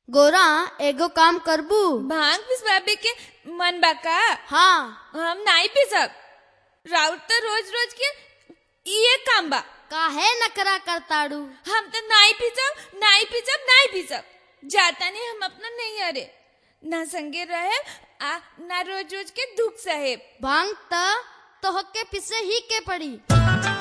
गोरा एगो काम करबू भांग पिसवाबे के मन बा का हाँ हम नाई पिसब राउत तो रोज रोज के ये काम बा काहे नकरा करताड़ू हम तो नाई पिसब नाई पिसब नाई पिसब जाता नहीं हम अपना नहीं अरे ना संगे रहे आ ना रोज रोज के दुख सहे भांग त तोहके पिसे ही के पड़ी